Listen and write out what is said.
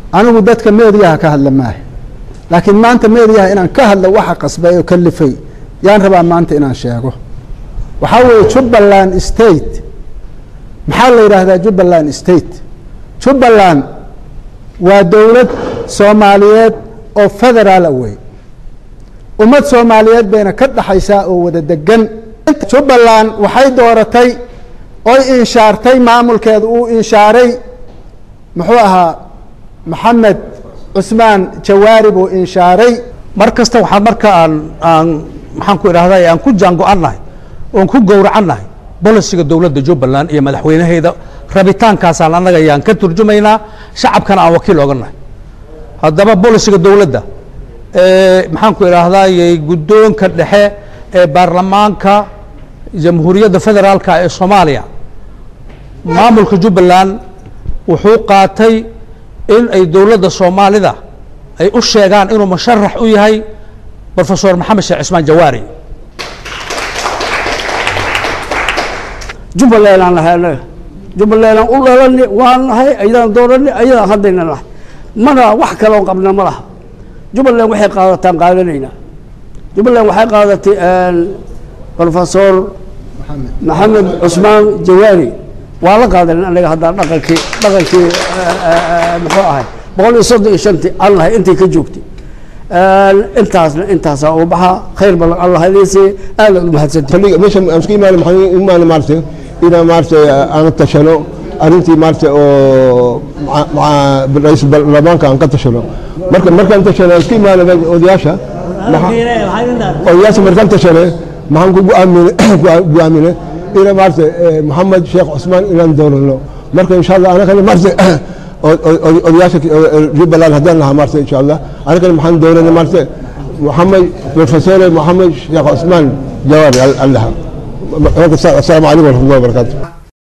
anigu dadka meediyaha ka hadla maaha laakiin maanta meediyaha inaan ka hadlo waxa qasbay oo kalifay yaan rabaa maanta inaan sheego waxaa weeye jubbaland state maxaa la yidhaahdaa jubbaland state jubbaland waa dowlad soomaaliyeed oo federaala wey ummad soomaaliyeed bayna ka dhaxaysaa oo wada degan jubbaland waxay dooratay oy inshaartay maamulkeedu uu inshaaray muxuu ahaa maxamed cusmaan jawaari buu inshaaray mar kasta waxaan marka aan aan maxaan ku idhahday aan ku jaango-annahay oon ku gowracannahay bolisiga dowladda jubbaland iyo madaxweynaheeda rabitaankaasaan annaga ayaan ka turjumaynaa shacabkana aan wakiil oga nahay haddaba bolisiga dowladda maxaan ku idhaahdayy guddoonka dhexe ee baarlamaanka jamhuuriyadda federaalka ee soomaaliya maamulka jubbaland wuxuu qaatay in ay dowladda soomaalida ay u sheegaan inuu musharax u yahay brofesor maxamed sheekh cismaan jawaari jubbaland aan nahay annaga jubbaland aan u dhalani waan nahay ayadaan doorani ayadaan haddayna nahay mana wax kaloo qabna ma laha jubbaland waxay qaadataan qaadanaynaa jubbaland waxay qaadatay brofesor maxamed cusmaan jawaari waa la qaadanin anaga haddaan dhaqankii dhaqankii muxuu ahay boqol iyo soddon iyo shantii aan lahay intay ka joogtay intaasna intaasaa u baxa khayr badan allah idiinsiiye aadaad u mahadsantay fadhiga meesha aan isku imaanay maxaa imaanay maaragtay inaan maaragtay aan tashano arrintii maaragtay oo ra-iisul baarlamaanka aan ka tashano marka markaan tashano aan isku imaanay odayaasha odayaasha markaan tashane maxaan ku go'aaminay go'aaminay ina maaragtay maxamed sheekh cusmaan inaan doorano marka insha allah anagana maaragtay odayaasha jubbaland haddaan lahaa maaragtay insha allah anagana maxaan dooranay maaragtay محمد بروفيسور محمد شيخ عثمان جواري الله السلام عليكم ورحمه الله وبركاته